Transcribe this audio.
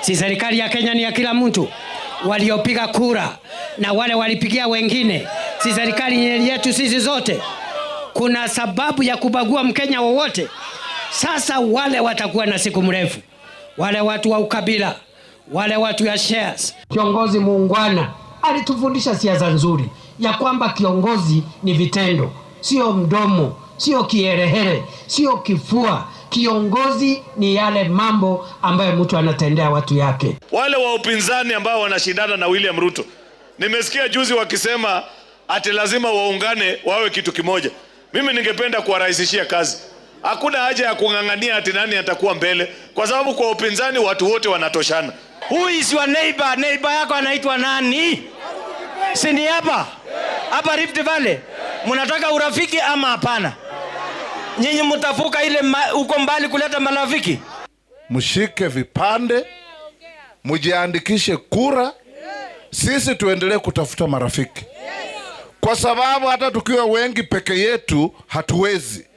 Si serikali ya Kenya ni ya kila mtu? Waliopiga kura na wale walipigia wengine, si serikali ni yetu sisi zote? Kuna sababu ya kubagua Mkenya wowote? Sasa wale watakuwa na siku mrefu, wale watu wa ukabila, wale watu ya shares. Kiongozi muungwana alitufundisha siasa nzuri ya kwamba kiongozi ni vitendo, sio mdomo, sio kiherehere, sio kifua. Kiongozi ni yale mambo ambayo mtu anatendea watu yake. Wale wa upinzani ambao wanashindana na William Ruto, nimesikia juzi wakisema ati lazima waungane wawe kitu kimoja. Mimi ningependa kuwarahisishia kazi. Hakuna haja ya kung'ang'ania ati nani atakuwa mbele, kwa sababu kwa upinzani watu wote wanatoshana. Who is your neighbor? Neighbor yako anaitwa nani? Si ni hapa hapa Rift Valley? Mnataka urafiki ama hapana? Nyinyi mtafuka ile huko mbali kuleta marafiki? mshike vipande, mjiandikishe kura, sisi tuendelee kutafuta marafiki, kwa sababu hata tukiwa wengi peke yetu hatuwezi.